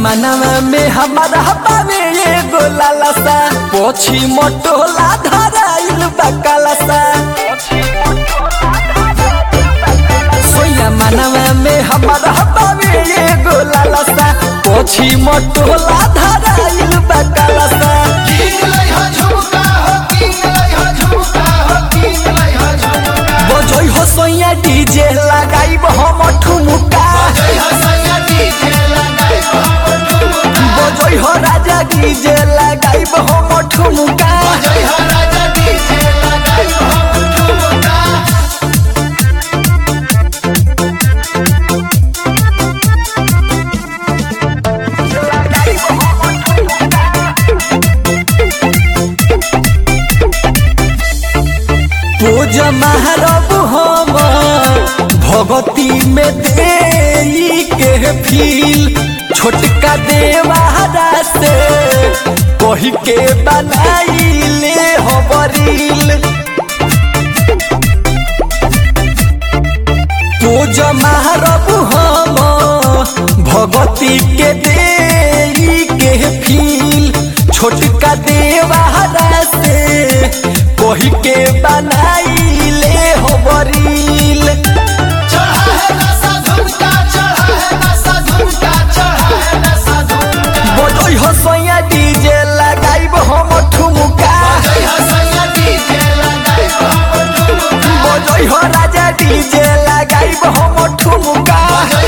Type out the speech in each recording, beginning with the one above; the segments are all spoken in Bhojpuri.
मनवा में हमारा बावे एगो लालसा पोछी मोटोला धराइल बा कालसा सोया मनवा में हमारा बावे एगो लालसा पोछी मोटोला धराइल बा कालसा बजोई हो सोया डीजे लगाइब हम ठुमुका बजोई हो राजा डीजे लगाइब हम ठुमुका पूज महारब हम भगती में दे के फील छोटका देवारा से कही के बनाइले हबरील पूज महारब हम भगती के दे के फील छोटका देवारा से कही के बनाइले हबरील बजोई हो सोया डीजे लगाइब हम ठुमुका बजोई हो राजा डीजे लगाइब हम ठुमुका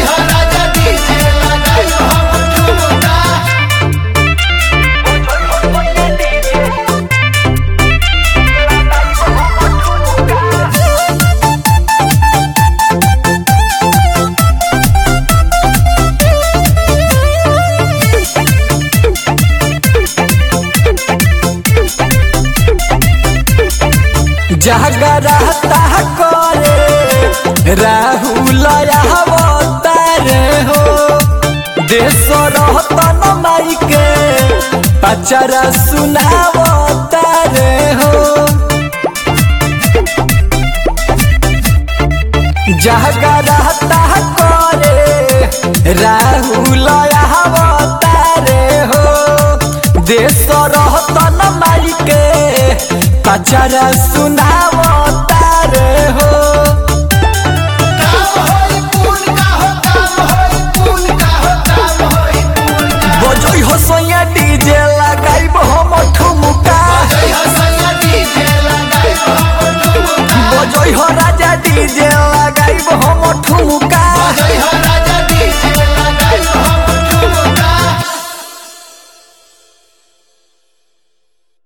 जागरता करे राहुल अवतारे हो देश रहतन माई के पचरा सुनावतारे हो जागरता करे राहुल अवतारे हो देश रहतन माई के पचरा सुनावत